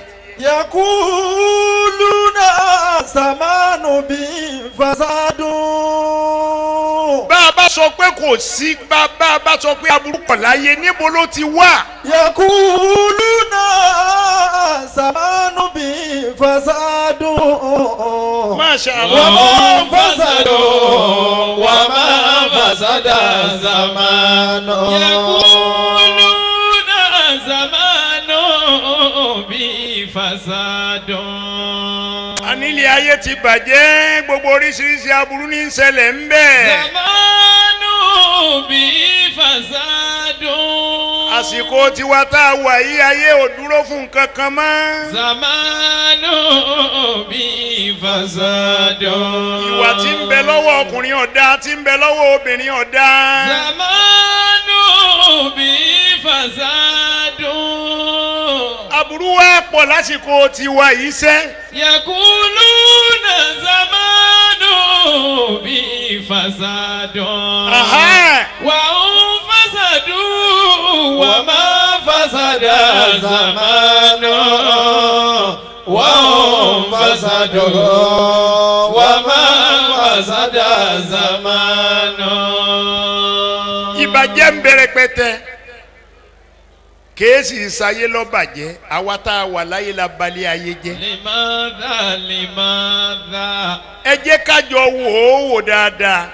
يقولون زمان بفساد bá a bá sọ pé kò sí bá bá a bá sọ pé aburú kọ̀ láyé níbo ló ti wà. يقولون زمان بفساد Masha Allah. وما فسد وما فسد زمان يقولون زمان بفساد anílẹ̀ ayé ti bàjẹ́ gbogbo oríṣiríṣi aburú ní í ṣẹlẹ̀ ń bẹ̀. زمان بفساد àsìkò tiwa tá a wà yí ayé ò dúró fún nǹkan kan mọ́. زمان بفساد ìwà tí ń bẹ lọ́wọ́ ọkùnrin ọ̀dá tí ń bẹ lọ́wọ́ obìnrin ọ̀dá. زمان بفساد aburú wa pọ̀ lásìkò tiwa yìí sẹ́. يقولون زمان بفساد Aha. وهم فسدوا وما فسد زمان وهم فسدوا وما فسد زمان ìbàjẹ́ ń bẹ̀rẹ̀ pẹ́tẹ́ kèésì ìsayé lọ́bàjẹ́ àwa tá a wà láyé la balẹ̀ ayé jẹ́ لماذا لماذا ẹ jẹ́ kájọ wò ó wò dáadáa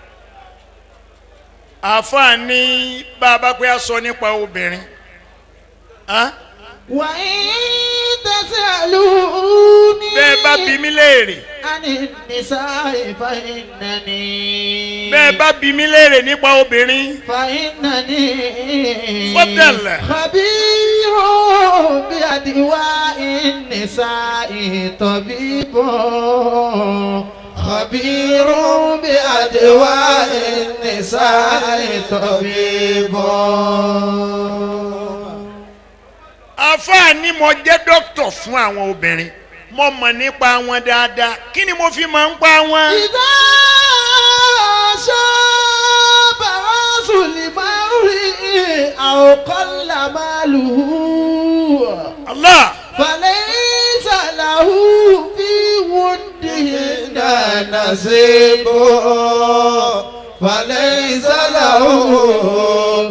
àfààní bá a bá pẹ́ a sọ nípa obìnrin Hàn? وإن تسألوني bẹ́ẹ̀ bá bí mi léèrè عن النساء فإنني bẹ́ẹ̀ bá bí mi léèrè nípa obìnrin فإنني فضل. خبير بأدواء النساء طبيب خبير بأدواء النساء طبيب àfààní mo jẹ́ dókítà fún àwọn obìnrin mo mọ̀ nípa wọn dáadáa kí ni mo fi máa ń pa wọn. إذا شاب رأس المرء أو قل ماله Allah. فليس له في ودهن نصيب فليس له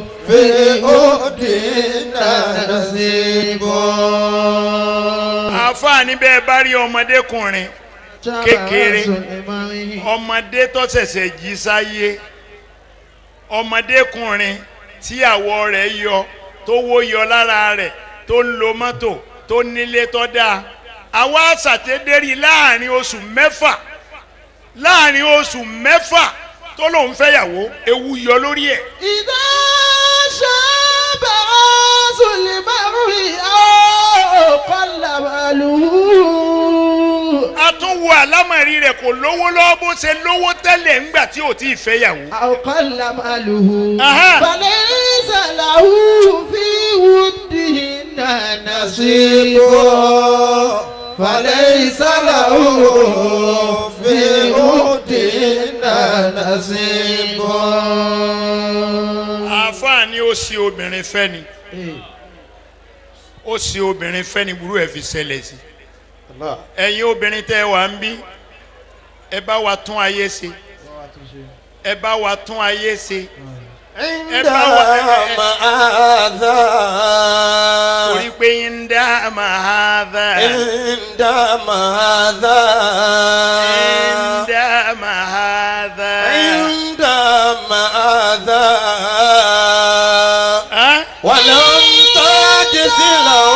في أدنى نصيب àfààní bẹ́ẹ̀ bá rí ọmọdékùnrin kékeré. ọmọdé tó ṣẹ̀ṣẹ̀ jí sáyé ọmọdékùnrin tí àwọ̀ rẹ̀ yọ tó wó yọ lára rẹ̀ tó ń lo mọ́tò tó nílé tó dáa àwa ṣàtẹ́dẹ́rì láàrin oṣù mẹ́fà láàrin oṣù mẹ́fà tó lòun fẹ́yàwó ewu yọ lórí ẹ̀ إذا شاب رأس المرء أو قل ماله a tún wo àlámọ̀rí rẹ̀ kò lówó lọ́wọ́ bó ṣe lówó tẹ́lẹ̀ ńgbà tí ò tí ì fẹ́yàwó. أو قل ماله أها. فليس له في ودهن نصيب فليس له في ودهن نصيب àáfàá ni ó ṣe obìnrin fẹ́ ni ó ṣe obìnrin fẹ́ ni burú ẹ̀ fi ṣẹlẹ̀ sí Allah. ẹ̀yin obìnrin tẹ́ ẹ wà ń bí ẹ bá wa tún ayé ṣe ẹ bá wa tún ayé ṣe عند torí مآذى pé ń dá màháàdà عند مآذى ń dá màháàdà عند مآذى Hàn? ولم تجز له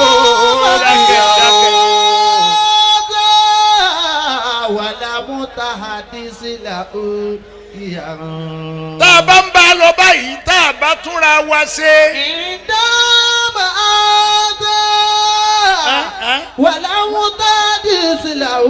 ولم تحدث له يرى tá a bá ń bá a lọ báyìí tá a bá túnra wa ṣe. عندما آذى Hàn? ولم تحدث له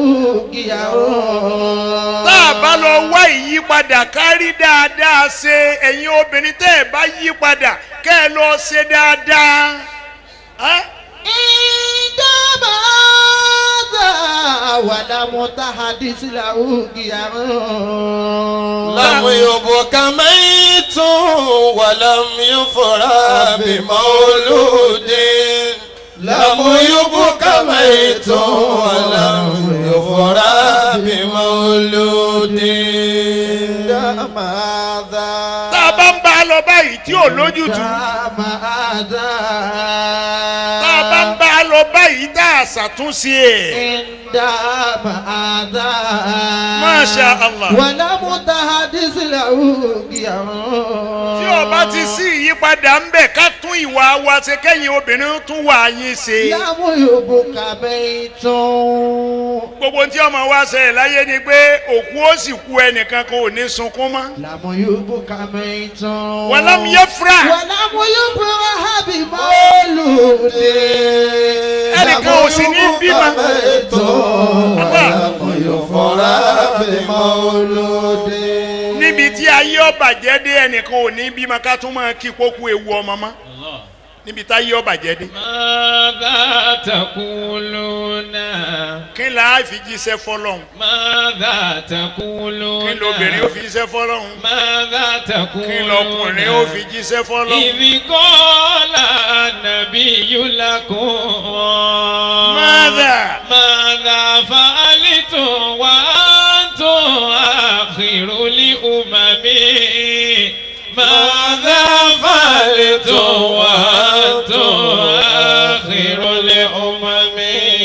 يرى tá a bá lọ wá ìyípadà kárí dáadáa ṣe ẹ̀yin obìnrin tẹ́ ẹ bá yí padà kẹ́ ẹ lọ ṣe dáadáa. Hàn? عندما آذى ولم تحدث له يرى لم يبك ميت ولم يفرى بمولود لم يبك ميت ولم يفرى بمولود ماذا tá a bá ń bá a lọ báyìí tí ò lójútùú عندما آذى tá a bá ń bá a lọ báyìí tá a ṣàtúnṣe ẹ̀. عندما آذى Masha Allah. ولم تحدث له يرى tí o bá ti sí ìyípadà ń bẹ̀ ká tún ìwà wa ṣe kẹ́yìn obìnrin tún wà yín ṣe. لم يبك بيت gbogbo tí ọmọ wa ṣẹlẹ̀ láyé ni pé òkú ó sì kú ẹnìkan kan ò ní sunkún mọ́. لم يبك بيت wàlámù yẹ fura. ولم يفرح بمولود ẹnìkan ò sì ní bímọ. níbi tí ayé ọba jẹ́ dé ẹnìkan ò ní bímọ ká tún máa kí kókó ewu ọmọ mọ́ Allah. níbi tá ayé ọba jẹ́ dé. ماذا تقولون kí n là á fi jíṣẹ́ fọlọ́hún ماذا تقولون kí n lóbìnrin ó fi jíṣẹ́ fọlọ́hún ماذا kí تقولون n lọkùnrin ó fi jíṣẹ́ fọlọ́hún. إذ قال النبي لكم ماذا؟ ماذا فعلتم وأنتم آخر الأمم ماذا فعلتم وأنتم آخر الأمم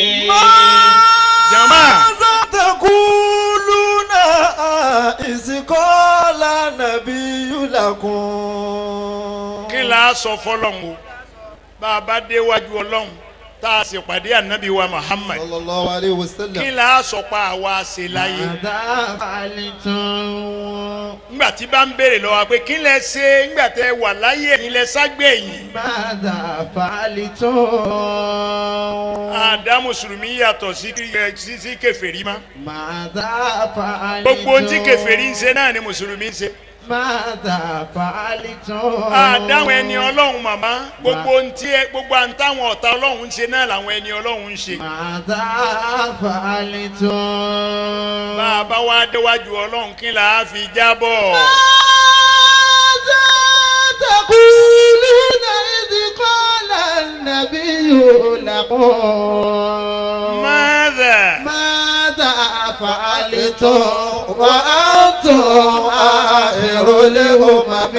jama تقولون إذ قال النبي لكم kí n là á sọ fọlọ́hún o bá a bá déwájú ọlọ́hún tá a sì pàdé ànábì wa Muhammad صلى الله عليه kí وسلم n là á sọ pa àwa ṣe láyé. ماذا فعلتم ngbà tí bá ń béèrè lọ́wọ́ pé kí lẹ ṣe ngbà tẹ wà láyé ẹ̀yin lẹ ságbẹ̀yìn. ماذا فعلتم àdá mùsùlùmí yàtọ̀ sí sí sí kèfèrí ma. ماذا فعلتم gbogbo ohun tí kèfèrí ń ṣe náà ni mùsùlùmí ń ṣe. ماذا فعلتم àdáwọn ẹni ọlọ́run màmá gbogbo ohun tí ẹ gbogbo àǹtáwọn ọ̀tá ọlọ́run ń ṣe náà làwọn ẹni ọlọ́run ń ṣe. ماذا فعلتم bá a bá wá déwájú ọlọ́run kí là á fi jábọ̀. ماذا تقولون إذ قال النبي لكم ماذا ماذا فعلتم وأنتم آخر الأمم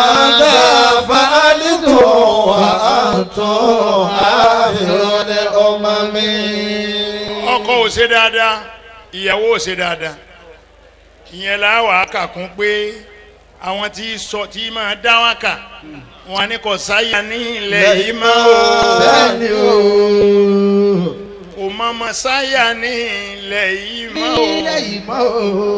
ماذا فعلتم وأنتم آخر الأمم أمم ọkọ ò ṣe dáadáa ìyàwó ò ṣe dáadáa ìyẹn la wà á kà kún pé àwọn tí sọ tí máa dá wá kà wọn ní kò sáyà ní ilẹ̀ yìí mọ́ o bẹ́ẹ̀ni o kò mọ ọmọ sáyà ní ilẹ̀ yìí mọ́ o nílẹ̀ yìí mọ́ o.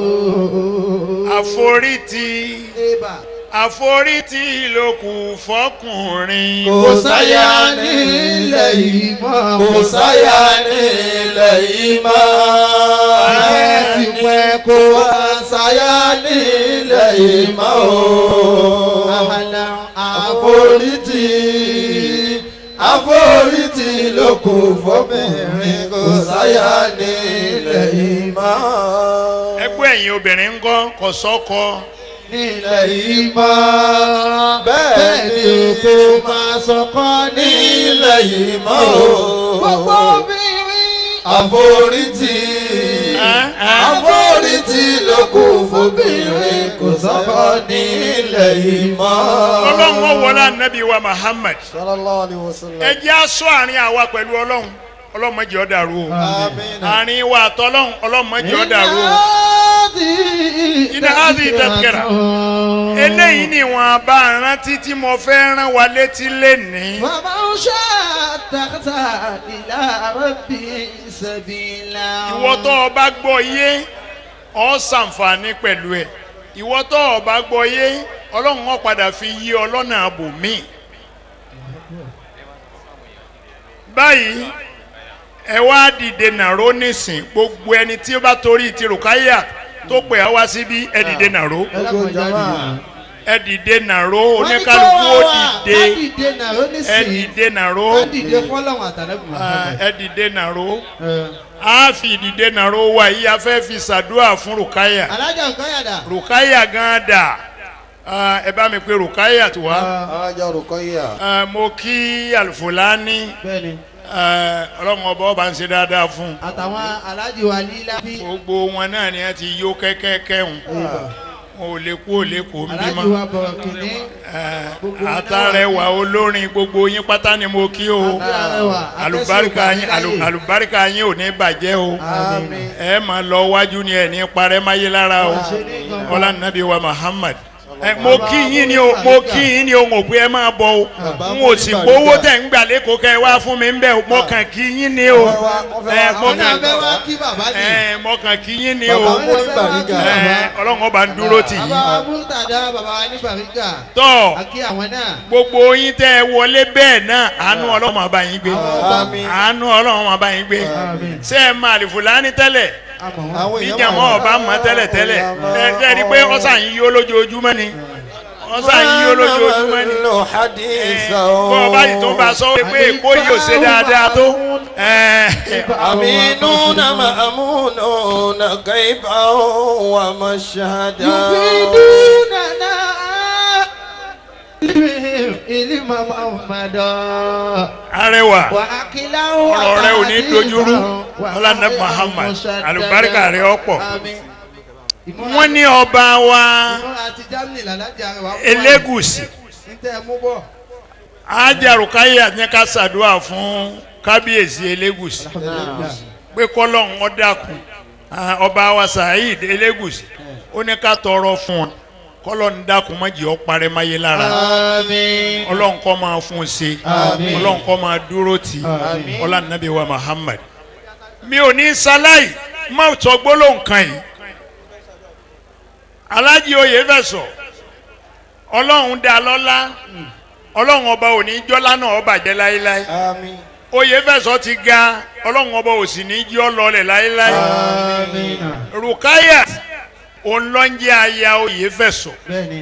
àforítì Eba. àforítì ló kù fọkùnrin kò sáyà nílẹ̀ yìí mọ́ kò sáyà nílẹ̀ yìí mọ́. Ayé ti pẹ́ kó kò sáyà nílẹ̀ yìí mọ́ o. àhàlà àforítì àforítì ló kù fọ́bìnrin kò sáyà nílẹ̀ yìí mọ́. ẹgbẹ́ ẹ̀yin obìnrin ń kọ́ kò sọ́kọ nílẹ̀ yìí mọ́. Bẹ́ẹ̀ ni o kò máa sọkọ́ nílẹ̀ yìí mọ́ o. Gbogbo obìnrin. àforítì Ẹ́, ẹ́. àforítì ló kù fọ́bìnrin kò sọ́kọ́ nílẹ̀ yìí mọ́. ọlọ́run ó wọlé anabi wa Muhammad sallallahu alayhi wa sallam. ẹ jẹ́ aṣọ àárín àwa pẹ̀lú ọlọ́run ọlọ́run má jẹ́ ó dàrú o àmín. àárín wa àtọ́lọ́run ọlọ́run má jẹ́ ó dàrú o Iná áàdì tẹ̀kẹ̀rà. eléyìí ni wọn bá rántí tí mo fẹ́ rán wa létí lénìí Bàbá ń ṣe àtàkùtà ìlà rẹ̀bì sẹ̀bìlà. ìwọ tó o bá gbọ́ yé ọ ṣàǹfààní pẹ̀lú ẹ̀ ìwọ tó o bá gbọ́ yé ọlọ́run ó padà fi yí ọ lọ́nà àbòmíì báyìí ẹ wá dìde nàró nísìn gbogbo ẹni tí ó bá torí ti rùkáyà tó pè á wá síbí ẹ dìde nàró Gbogbo jama. ẹ dìde nàró oníkálukú ó dìde Ká dìde nàró ẹ nísìnyí. dìde nàró Ká dìde fọ́lọ́hún àtàlẹ́kùn. Ah, ẹ dìde nàró a fi ìdìde nàró wa yìí a fẹ́ fi ṣàdúrà fún rùkáyà Alájà nǹkan yàdà. rùkáyà gan dà Ah, ẹ bá mi pe rùkáyà tó wá alájà Ruqayya. Ah, mo kí alfulani Bẹ́ẹ̀ni, ah, ọlọ́run ọba ọba ń ṣe dáadáa fún un àtàwọn alájì wa lílá bí. gbogbo wọn náà ni wọn ti yó kẹ́kẹ́kẹ́ hùn wọn ò lè kú ò lè kó ń Alájì bímọ wa bọ̀rọ̀ kìíní. àtàrẹwà olórin gbogbo yín pátá ni mo kí o Àtàrẹwà. àlùbáríkà yín àlù- àlùbáríkà yín ò ní bàjẹ́ o Àmín. ẹ máa lọ wájú ni ẹ ní parẹ́ máyé lára o Àṣẹ ní gangan. ọlá nàbí wa Muhammad ẹ mo kí yín ni o mo kí yín ni o mo pé ẹ máa bọ o n ò sì gbowó tẹ̀ ń gbà lẹ́kọ̀ọ́ kẹ́ ẹ wá fún mi ń bẹ̀ o mo kàn kí yín ni o ẹ mo Àwọn náà kàn fẹ́ wá kí bàbá ni. ẹ mo kàn kí yín ni Bàbá o mú ní Bàrígà. ẹ ọlọ́run ọba ń dúró tì yín Bàbá wa Múrítàdá bàbá wa ní Bàrígà. tọ́ Àkí àwọn náà. gbogbo yín tẹ́ ẹ wọlé bẹ́ẹ̀ náà àánú ọlọ́run máa bá yín gbé Àmín. àánú ọlọ́run máa bá yín gbé Àmín. ṣé ẹ máa lè fúlàní tẹ́lẹ̀ Àmọ̀ wọn. Àwọn èèyàn níjà máa wọn wà. ọba mọ tẹ́lẹ̀ tẹ́lẹ̀ ẹ ẹ rí i pé ọ̀sán yín yó lójoojúmọ́ ni ọ̀sán yín yó lójoojúmọ́ ni Lo hadisa bọ́ ọba yìí tó ń bá sọ pé èkó yìí ò ṣe dáadáa tó ẹ aminuna ma'amununa kaifa wa mashhada. Yufidunana ilma Muhammadan. arẹwà Wa akilahu ọ̀rọ̀ rẹ ò ní atadiban dojúrú wa ọlànà ahyan Muhammad musaddada. àlùbáríkà rẹ ọ̀pọ̀ Àmín. Ìmúra- wọ́n ní ọba wa ìmúra àti Germany làlájà rẹ̀ wá fún wa. Elégùṣì Ntẹ́ ẹ mú bọ̀. ajarukaya ní ká ṣàdúrà fún kábíyèsí Elégùṣì pé kọ́lọ́hún ó dákun Ah, ọba wa Saheed Elégùṣì ó ní ká tọrọ fún wọn kọ́lọ́hún dákun má jẹ́ ó parẹ́ máyé lára Àmín. ọlọ́run kó máa fún un ṣe Àmín. ọlọ́run kó máa dúró tì í Àmín. ọlọ́run nàbí wa Muhammad mi ò ní sáláì má sọ gbólóhùn kan yìí alájí oyè fẹsọ ọlọ́run dá lọ́lá ọlọ́run ọba ò ní jọ́lá náà ó bàjẹ́ láéláé Àmín. oyè fẹsọ ti ga ọlọ́run ọba ò sì ní jọ́ lọlẹ̀ láéláé Àmín. rukaya òun ló ń jẹ́ aya oyè fẹsọ Bẹ́ẹ̀ni.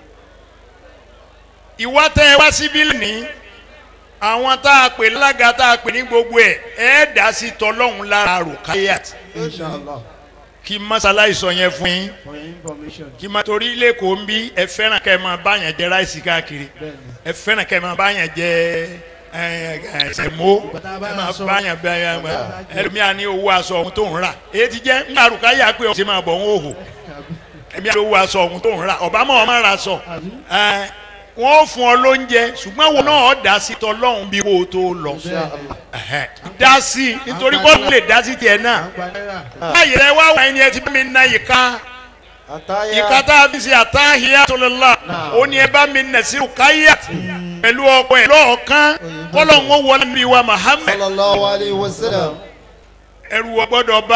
ìwà tẹ ẹ wá síbí ní àwọn tá a pè lága tá a pè ní gbogbo ẹ ẹ dá sí tọlọ́hún lára rukaya Inshallah. kí masala ìsọ yẹn fún yín For your information. kí ma torí lẹ́kọ̀ọ́ ń bí ẹ fẹ́ràn kẹ́ ẹ máa báyàn jẹ ráìsì káàkiri Bẹ́ẹ̀ni. ẹ fẹ́ràn kẹ́ ẹ máa báyàn jẹ ẹ, ẹ, sẹ̀mó ẹ máa báyàn bẹ ẹ, ẹ, ẹlòmíà ní owó aṣọ ọ̀hún tó ń rà èyí ti jẹ́ ńgbà rukaya pé ọ̀sẹ̀ máa bọ̀ ń hòhò ẹ̀mí àti owó aṣọ ọ̀hún tó ń rà ọ̀bá mọ̀ ọ́ máa ra aṣọ ẹ, wọ́n fún ọ lóúnjẹ ṣùgbọ́n wọn náà dá sí tọlọ́hún bí kò tó lọ Ẹ̀hẹ́. dá sí nítorí kó lè dá sí tiẹ̀ náà àgbà náírà báyìí rẹ wá wà ẹni ẹ ti bá mi na ìka àtàyà ìka tá a fi ṣe àtàhíyá tó lè la ó ní ẹ bá mi nà sí káyà pẹ̀lú ọkọ ẹ̀ lọ́ọ̀kan kọ́lọ̀ ń wọlé níbi wa Muhammad sallallahu alayhi wa sallam. ẹrù wọ gbọ́dọ̀ bá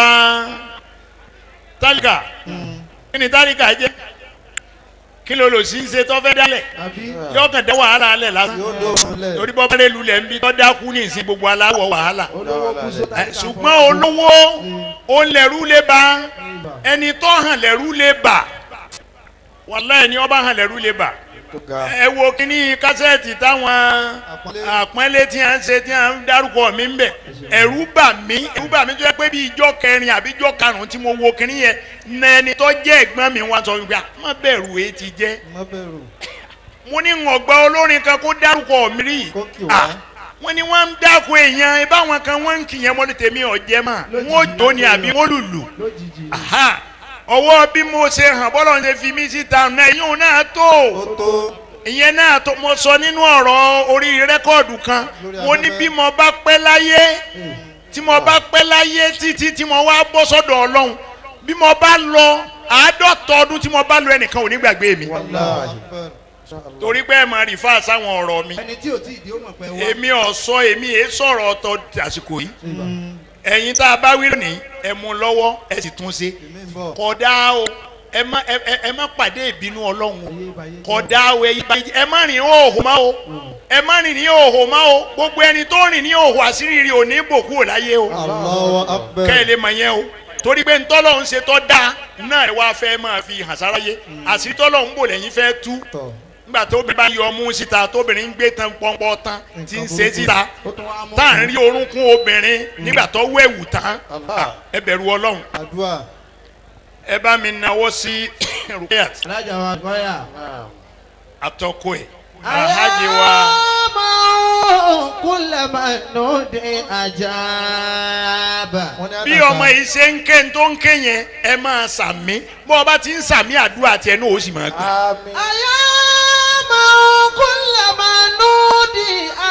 tálíkà kí ni tálíkà jẹ́ kí ló lò sí ṣe tó fẹ́ dálẹ̀ àbí yóò kàn dé wàhálà alẹ̀ lásán yóò dóògùn lẹ̀. torí bọ́ bẹ́ẹ̀ lulẹ̀ ń bí tọ́ dákú ní ìsìn gbogbo aláwọ̀ wàhálà olówó kú sóta Ẹ, ṣùgbọ́n olówó ó lẹ̀rú lè ba ẹni tó hàn lẹ̀rú lè bà wàlá ẹni ọba hàn lẹ̀rú lè bà tó ga ẹ wo kíní kásẹ̀tì táwọn àpọ́nlé tí a ń ṣe tí a ń dárúkọ mi ń bẹ̀ ẹ̀rú bà mí ẹ̀rú bà mí tó yẹ pé bí ijọ́ kẹrin àbí ijọ́ karùn-ún tí mo wo kíní yẹn na ẹni tó jẹ́ ẹ̀gbọ́n mi wá sọ wípé "Ah, má bẹ̀rù èyí ti jẹ́ má bẹ̀rù. mo ní ngọ̀gbà olórin kan kó dárúkọ mi rí Kó kì wá. Ah, wọ́n ní wọ́n ń dáko èèyàn ibáwọn kan wọ́n ń kìyàn mọ́ ní tèmi ọ̀jẹ́ mà wọ́n jó ni àbí wọ́n lùlù lójijì Aha. ọwọ́ bí mo ṣe hàn bọ́lọ̀ ń ṣe fi mí síta náà yóò náà tó ó tó ìyẹn náà tó mo sọ nínú ọ̀rọ̀ orí rẹ́kọ̀dù kan Lórí mo ní afẹ́fẹ́. bí mo bá pẹ́ láyé tí mo bá pẹ́ láyé títí tí mo wá bọ́ sọ́dọ̀ ọlọ́run bí mo bá lọ àádọ́ta ọdún tí mo bá lọ ẹnìkan ò ní gbàgbé mi wàláhì. torí pé ẹ máa rí fáà sáwọn ọ̀rọ̀ mi ẹni tí ò tí ì di ó mọ̀ pé wá èmi ò sọ èmi èé sọ̀rọ̀ ọ̀tọ̀ àsìkò yìí ẹ̀yin tá a bá wí lónìí ẹ mú lọ́wọ́ ẹ sì tún ṣe èmi ń bọ̀. kódà o ẹ má ẹ ẹ- ẹ má pàdé ìbínú ọlọ́run o ayé ìbáyé kódà o ẹ yí- ẹ má rìn ní òhò má o ẹ má rìn ní òhò má o gbogbo ẹni tó rìn ní òhò àṣírí rí o ní bòkú ò láyé o Allahu akbar. kẹ́ ẹ lè mọ̀ yẹn o torí pé ntọ́lọ́hún ṣe tọ́ da náà ẹ wá fẹ́ máa fi hàn sáráyé àṣírí tọ́lọ́hún bò lẹ́yìn fẹ́ tú tọ̀ nígbà tóbìnrin bá yọ ọmú síta tóbìnrin ń gbé tán pọ́npọ́ tán tí ń ṣe síta ó tún wá mú tá à ń rí orúnkún obìnrin nígbà tó wẹ̀wù tán Allah ẹ bẹ̀rù ọlọ́run àdúrà. ẹ bá mi nawọ́ sí rukayat alájà wa gbọ́yà. naam atọ́kọ ẹ̀ alhaji wa kúlẹ̀ máa nù dé àjàbà. wọ́n ní bí àdàkà. ọmọ yìí ṣe ń ké tó ń ké yẹn ẹ máa sàmí bó o bá ti ń sàmí àdúrà tiẹ̀ náà ó sì máa gbà. àmín àyàmà kúlẹ̀ máa nù dé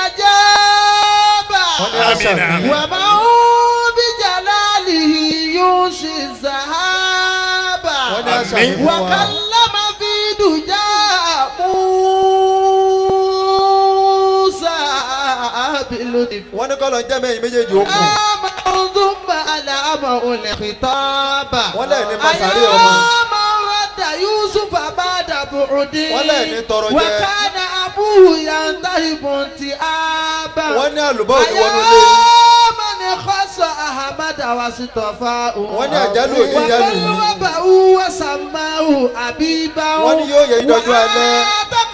àjàbà. wọ́n ní Àmín, àṣà àmín. wà máa ń bí jalali yóò ṣe sàhábà. wọ́n ní àṣà Àmín. mi fún wa. wàkàlámà fi dùjà Musa bìlónì. wọ́n ní kọ́lọ̀ ń jẹ́ mẹ́yìn méjèèjì ó kù. Ama ọdúnmọ̀ àlàmà olè kìtàbà. Wọ́n lẹ̀ ní Masari ọmọ. Àyàmà rádà Yusuf àbádà bùrùdí. Wọ́n lẹ̀ ní tọrọ jẹ. Wàkàna abúhù yàtà ìbọn ti àbà. wọ́n ní àlùbọ́ òní wọnú ilé. Àyàmà ni kọ́sọ̀ Ahamada wa sí tọ́fà òun. wọ́n ní àjálù òní jálù. Wàkàlù wàbà wà sàmáhù àbíbá. Wọ́n ní yóò yẹ ìdọ́jú alẹ́.